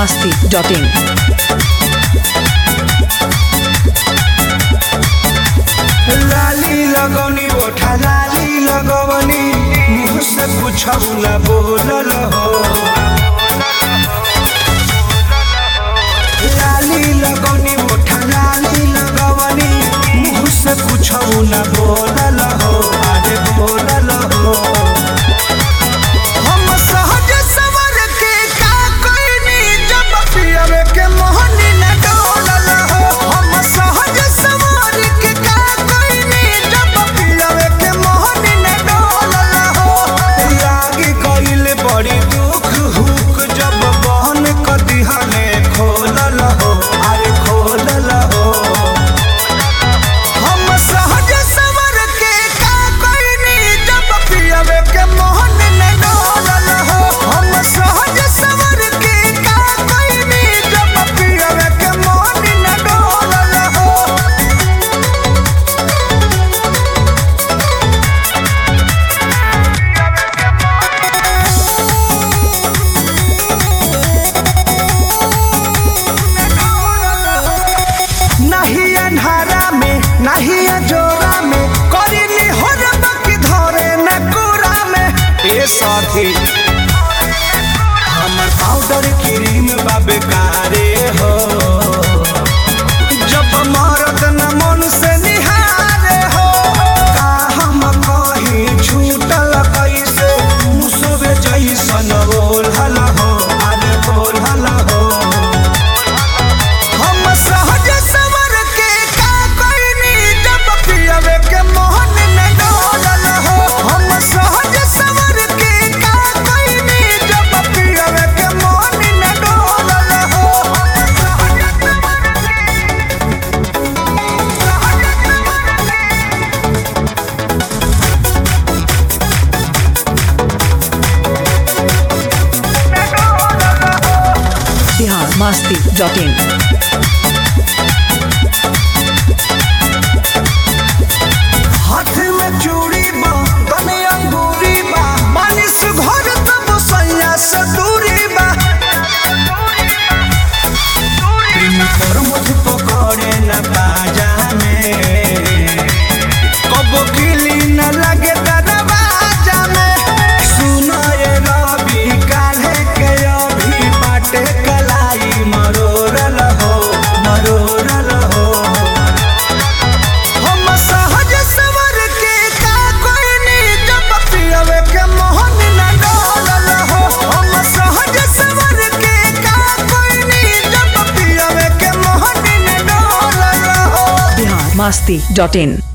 masti.in. लाली लगौनी ओठा लाली लगवनी मुँह से पूछौला बोलल हो लाली लगौनी ओठा लाली लगवनी मुँह से पूछौला बोलल हो अरे बोलल हो हम सहज सवर के का कोइनी जब पियवे के मोहनी न डोलल हो हम सहज सवर के का कोइनी जब पियवे के मोहनी न डोलल हो लागी कइल बड़ी दुख हुक जब बहन क दिहने खोलल हो अरे खोलल हो हम सहज सवर के का कोइनी जब पियवे के मोहन न डोलल हो हम सहज सवर के का कोइनी जब पियवे के मोहन न डोलल हो नहीं अन्हारा में नहीं जोरा में करिनी हो की धरे न कुरा में ए साथी हमर पाउडर क्रीम बाबे कारे हो जब मरद न मन से निहारे हो का हम कहीं छूटल कैसे मुसबे जैसन बोलल हो अरे बोलल हो हम सहज सवर के का कोइनी जब पियवे के मोहन न डोलल हो हम सहज सवर के का कोइनी जब पियवे के मोहन न डोलल हो Bihar masti.in. हाथ में चूड़ी बा तने अंगूरी बा मानिस घर तब सैया से दूरी बा प्रेम पर मुझ पकड़े न बाजा में कबो किली न लगे दरवाजा में सुनो ये रवि काल्हे के अभी बाटे कलाई मरोरल हो मरोरल हो हम सहज सवर के का कोइनी जब पियवे के मोहन न डोलल हो हम सहज सवर के का कोइनी जब पियवे के मोहन न डोलल हो Bihar masti.in.